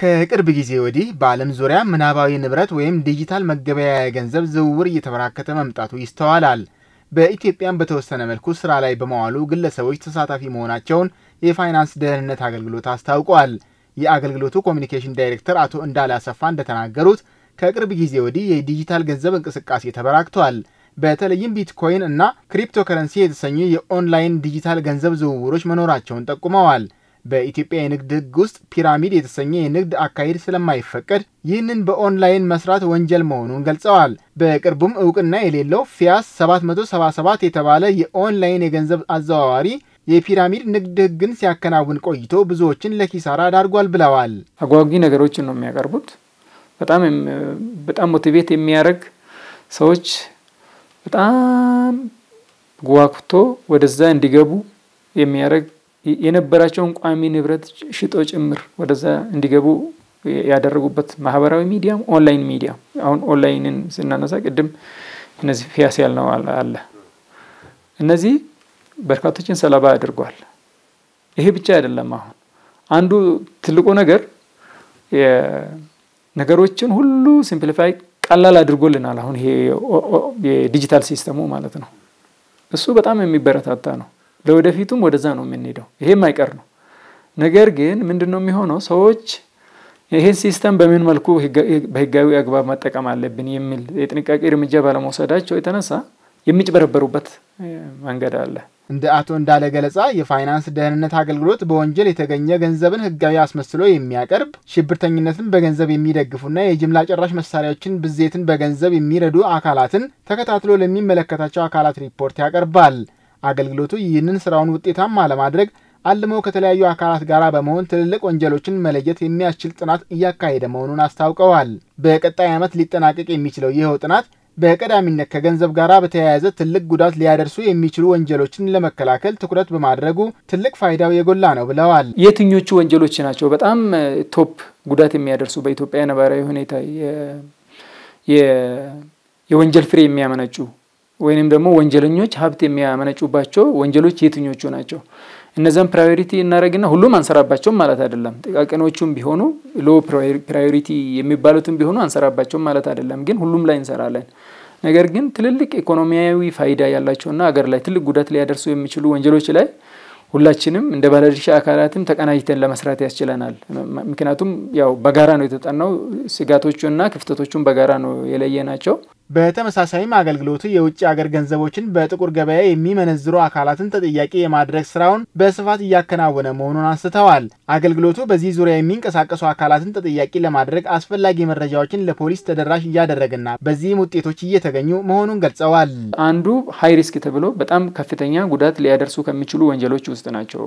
ከቅርብ ጊዜ ወዲህ በዓለም ዙሪያ ምናባዊ ንብረት ወይም ዲጂታል መገበያያ ገንዘብ ዝውውር እየተበራከተ መምጣቱ ይስተዋላል። በኢትዮጵያም በተወሰነ መልኩ ስራ ላይ በመዋሉ ግለሰቦች ተሳታፊ መሆናቸውን የፋይናንስ ደህንነት አገልግሎት አስታውቋል። የአገልግሎቱ ኮሚኒኬሽን ዳይሬክተር አቶ እንዳለ አሰፋ እንደተናገሩት ከቅርብ ጊዜ ወዲህ የዲጂታል ገንዘብ እንቅስቃሴ ተበራክቷል። በተለይም ቢትኮይን እና ክሪፕቶከረንሲ የተሰኙ የኦንላይን ዲጂታል ገንዘብ ዝውውሮች መኖራቸውን ጠቁመዋል። በኢትዮጵያ የንግድ ሕግ ውስጥ ፒራሚድ የተሰኘ የንግድ አካሄድ ስለማይፈቀድ ይህንን በኦንላይን መስራት ወንጀል መሆኑን ገልጸዋል። በቅርቡም እውቅና የሌለው ፊያስ 777 የተባለ የኦንላይን የገንዘብ አዘዋዋሪ የፒራሚድ ንግድ ሕግን ሲያከናውን ቆይቶ ብዙዎችን ለኪሳራ ዳርጓል ብለዋል። አጓጊ ነገሮችን ነው የሚያቀርቡት። በጣም በጣም ሞቲቬት የሚያደርግ ሰዎች በጣም ጓጉቶ ወደዛ እንዲገቡ የሚያደርግ የነበራቸውን ቋሚ ንብረት ሽጦ ጭምር ወደዛ እንዲገቡ ያደረጉበት ማህበራዊ ሚዲያም ኦንላይን ሚዲያ አሁን ኦንላይንን ስናነሳ ቅድም እነዚህ ፊያስ ያልነው አለ። እነዚህ በርካቶችን ሰለባ አድርጓል። ይሄ ብቻ አይደለም። አሁን አንዱ ትልቁ ነገር ነገሮችን ሁሉ ሲምፕሊፋይ ቀላል አድርጎልናል። አሁን ይሄ የዲጂታል ሲስተሙ ማለት ነው። እሱ በጣም የሚበረታታ ነው። ለወደፊቱም ወደዛ ነው የምንሄደው። ይሄም አይቀር ነው። ነገር ግን ምንድን ነው የሚሆነው? ሰዎች ይህን ሲስተም በምን መልኩ በህጋዊ አግባብ መጠቀም አለብን የሚል የጥንቃቄ እርምጃ ባለመውሰዳቸው የተነሳ የሚጭበረበሩበት መንገድ አለ። እንደ አቶ እንዳለ ገለጻ የፋይናንስ ደህንነት አገልግሎት በወንጀል የተገኘ ገንዘብን ህጋዊ አስመስሎ የሚያቀርብ ሽብርተኝነትን በገንዘብ የሚደግፉና የጅምላ ጨራሽ መሳሪያዎችን ብዜትን በገንዘብ የሚረዱ አካላትን ተከታትሎ ለሚመለከታቸው አካላት ሪፖርት ያቀርባል። አገልግሎቱ ይህንን ስራውን ውጤታማ ለማድረግ አልመው ከተለያዩ አካላት ጋር በመሆን ትልልቅ ወንጀሎችን መለየት የሚያስችል ጥናት እያካሄደ መሆኑን አስታውቀዋል። በቀጣይ ዓመት ሊጠናቀቅ የሚችለው ይኸው ጥናት በቀዳሚነት ከገንዘብ ጋር በተያያዘ ትልቅ ጉዳት ሊያደርሱ የሚችሉ ወንጀሎችን ለመከላከል ትኩረት በማድረጉ ትልቅ ፋይዳው የጎላ ነው ብለዋል። የትኞቹ ወንጀሎች ናቸው በጣም ቶፕ ጉዳት የሚያደርሱ በኢትዮጵያ ነባራዊ ሁኔታ የወንጀል ፍሬ የሚያመነጩ ወይንም ደግሞ ወንጀለኞች ሀብት የሚያመነጩባቸው ወንጀሎች የትኞቹ ናቸው? እነዚያም ፕራዮሪቲ እናደረግና ሁሉም አንሰራባቸውም ማለት አይደለም። ጥቃቅኖቹም ቢሆኑ ሎ ፕራዮሪቲ የሚባሉትም ቢሆኑ አንሰራባቸውም ማለት አይደለም። ግን ሁሉም ላይ እንሰራለን። ነገር ግን ትልልቅ ኢኮኖሚያዊ ፋይዳ ያላቸውና ሀገር ላይ ትልቅ ጉዳት ሊያደርሱ የሚችሉ ወንጀሎች ላይ ሁላችንም እንደ ባለድርሻ አካላትም ተቀናጅተን ለመስራት ያስችለናል። ምክንያቱም ያው በጋራ ነው የተጠናው። ስጋቶቹና ክፍተቶቹን በጋራ ነው የለየ ናቸው። በተመሳሳይም አገልግሎቱ የውጭ ሀገር ገንዘቦችን በጥቁር ገበያ የሚመነዝሩ አካላትን ተጠያቂ የማድረግ ስራውን በስፋት እያከናወነ መሆኑን አንስተዋል። አገልግሎቱ በዚህ ዙሪያ የሚንቀሳቀሱ አካላትን ተጠያቂ ለማድረግ አስፈላጊ መረጃዎችን ለፖሊስ ተደራሽ እያደረገና በዚህም ውጤቶች እየተገኙ መሆኑን ገልጸዋል። አንዱ ሀይ ሪስክ ተብሎ በጣም ከፍተኛ ጉዳት ሊያደርሱ ከሚችሉ ወንጀሎች ውስጥ ናቸው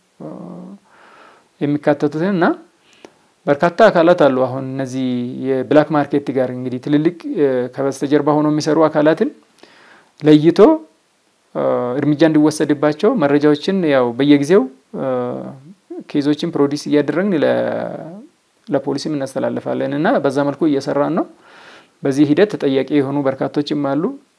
የሚካተቱትን እና በርካታ አካላት አሉ። አሁን እነዚህ የብላክ ማርኬት ጋር እንግዲህ ትልልቅ ከበስተጀርባ ሆኖ የሚሰሩ አካላትን ለይቶ እርምጃ እንዲወሰድባቸው መረጃዎችን ያው በየጊዜው ኬዞችን ፕሮዲስ እያደረግን ለፖሊስም እናስተላልፋለን እና በዛ መልኩ እየሰራን ነው። በዚህ ሂደት ተጠያቂ የሆኑ በርካቶችም አሉ።